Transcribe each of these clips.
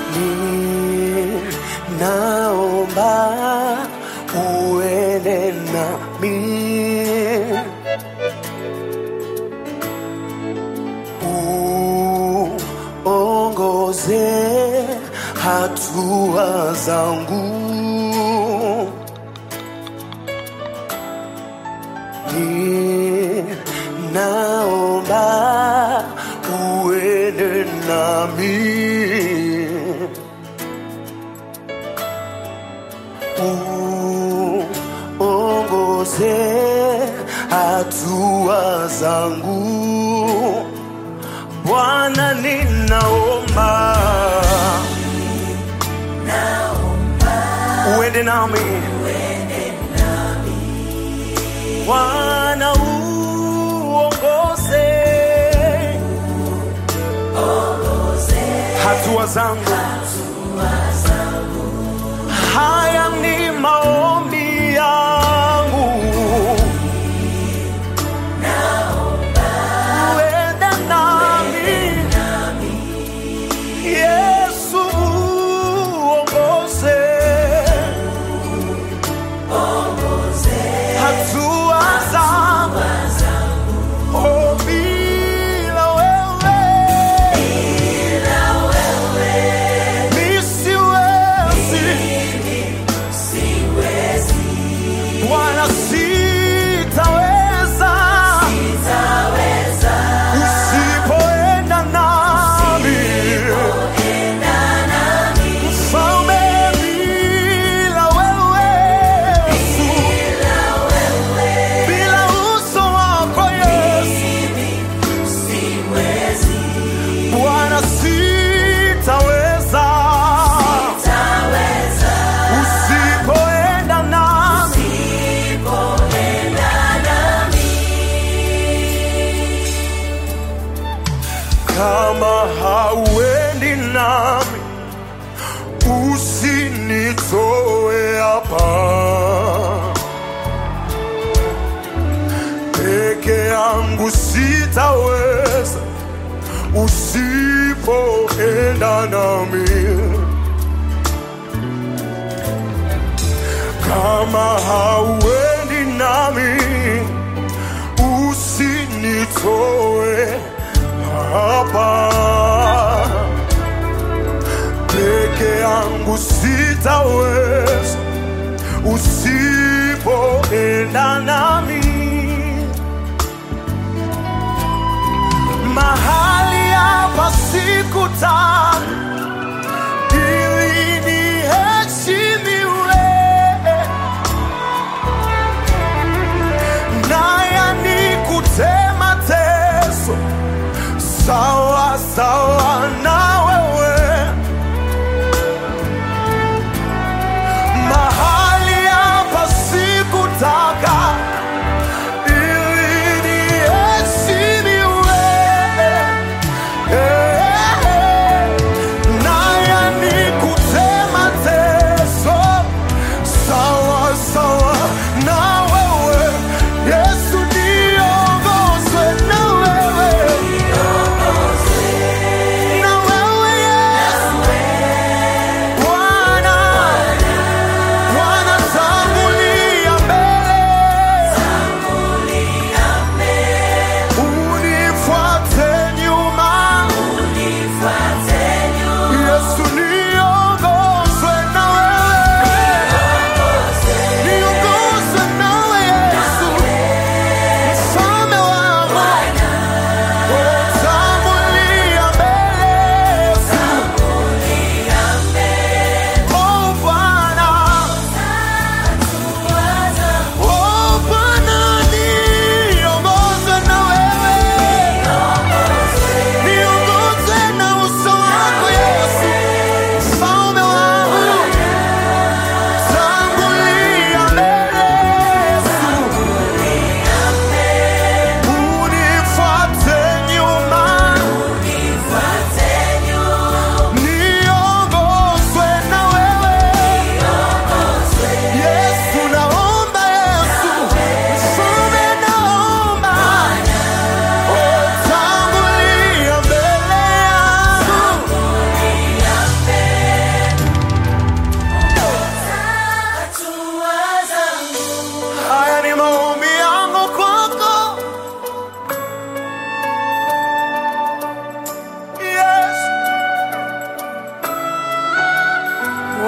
ninaomba uende nami uongoze hatua zangu ninaomba uende nami uongoze hatua zangu Bwana, ninaomba uende nami Bwana, uongoze hatua zangu. Haya ni maombi yangu, uende nami Yesu, uongoze hatua zangu. Oh, bila wewe mi siwezi. Bwana, sitaweza usipoenda nami. Mfalme, bila wewe Yesu, bila uso wako Yesu, Bwana, sitaweza usipoenda nami. Kama hauendi nami, usinitoe hapa peke yangu, sitaweza usipoenda nami. Kama hauendi nami, usinitoe hapa peke yangu, sitaweza usipoenda nami. Mahali hapa sikutaka ili niheshimiwe, naya ni kutema teso sawa sawa na wewe. Mahali hapa sikutaka ili niheshimiwe,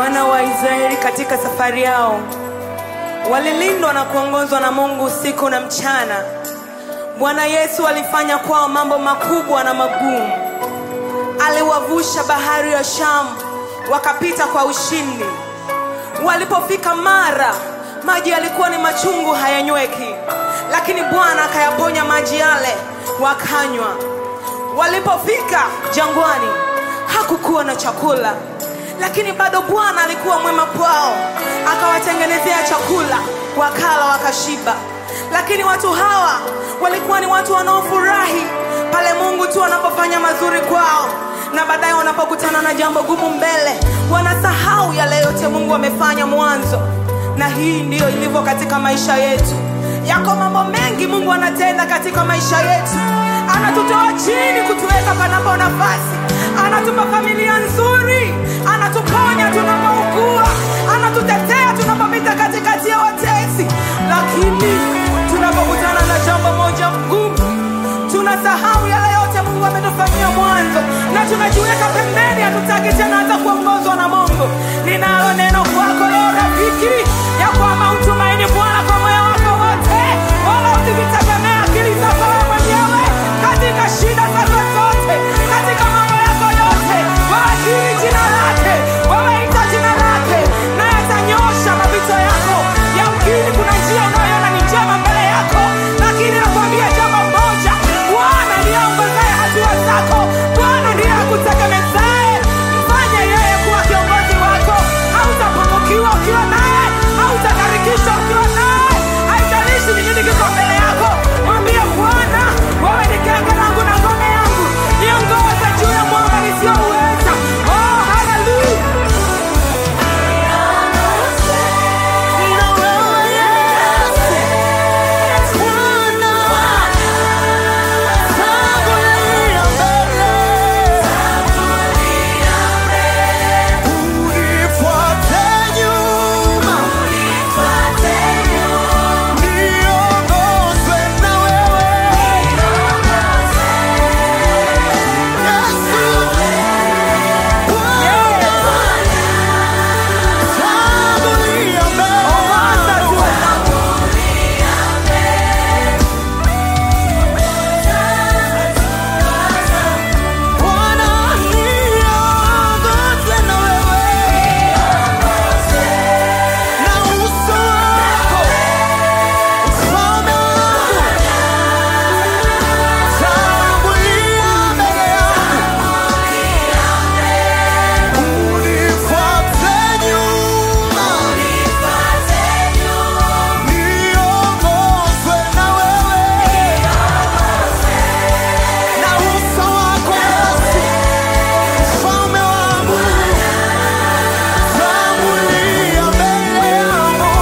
Wana wa Israeli katika safari yao walilindwa na kuongozwa na Mungu usiku na mchana. Bwana Yesu alifanya kwao mambo makubwa na magumu. Aliwavusha bahari ya Shamu wakapita kwa ushindi. Walipofika Mara, maji yalikuwa ni machungu, hayanyweki, lakini Bwana akayaponya maji yale, wakanywa. Walipofika jangwani, hakukuwa na chakula, lakini bado Bwana alikuwa mwema kwao, akawatengenezea chakula, wakala wakashiba. Lakini watu hawa walikuwa ni watu wanaofurahi pale Mungu tu anapofanya mazuri kwao, na baadaye wanapokutana na jambo gumu mbele, wanasahau yale yote Mungu amefanya mwanzo. Na hii ndiyo ilivyo katika maisha yetu. Yako mambo mengi Mungu anatenda katika maisha yetu, anatutoa chini kutuweka panapo nafasi, anatupa familia nzuri, anatuponya tunapougua, anatutetea tunapopita katikati ya watesi, lakini tunapokutana na jambo moja ngumu tunasahau yale yote Mungu ametufanyia mwanzo na tunajiweka pembeni, hatutaki tena hata kuongozwa na Mungu. Ninalo neno kwako leo rafiki, ya kwamba utumaini Bwana kwa moyo wako wote, wala usivitegemea akili zako wewe mwenyewe katika shida zako zote, katika mambo yako yote, waajiri jina lake, wawaita jina lake, naye atanyosha mapito yako. Yamkini kuna njia unayoona ni njema mbele yako, lakini nakwambia jambo moja, Bwana ndiye aongozaye hatua zako. Bwana ndiye akutegemezaye. Mfanye yeye kuwa kiongozi wako. Hautapungukiwa ukiwa naye, hautakarikishwa ukiwa naye. Haijalishi ni nini kiko mbele yako, mwambie Bwana, wewe ni genge langu na ngome yangu, niongoze juu ya mwamba nisiyouweza. Oh, haleluya! Unifuate nyuma, niongozwe na wewe. Yesu, Bwana, tangulia mbele. Bwana, niongozwe na wewe. Na uso wako, ufalme wako, tangulia mbele yangu. Unifuate nyuma, niongozwe na wewe. Na uso wako Yesu, ufalme wangu, tangulia mbele yangu.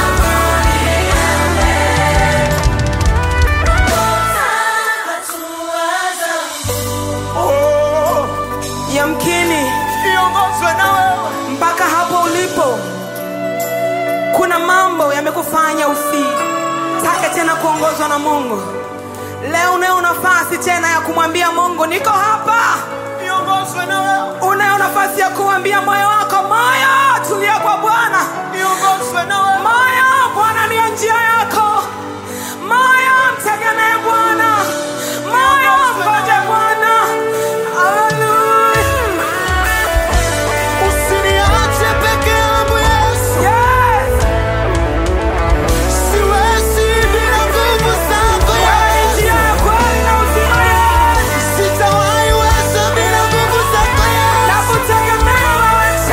Oh, Yamkini niongozwe na wewe. mpaka hapo ulipo, kuna mambo yamekufanya usitake tena kuongozwa na Mungu. Leo unayo nafasi tena ya kumwambia Mungu, niko hapa. Niongozwe na wewe. Unayo nafasi ya kuambia moyo wako, moyo, tulia kwa Bwana. Niongozwe na wewe. Moyo, Bwana ndiyo njia yako. Moyo, mtegemee Bwana. Moyo, ngoje Bwana. Haleluya. Usiniache peke yangu Yesu. Yes. Siwezi bila nguvu zako Wewe ni Yesu. njia ya kweli na uzima, Yesu. Sitawahi weza bila nguvu zako Yesu. Nakutegemea wewe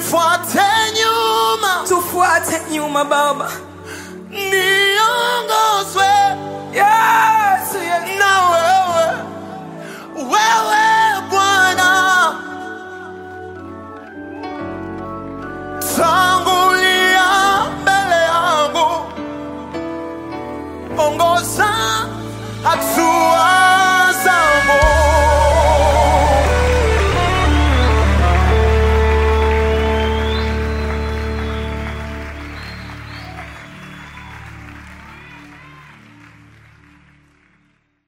tufuate nyuma tufuate nyuma baba niongozwe yesu yesu na wewe wewe bwana tangulia mbele yangu ongoza hatua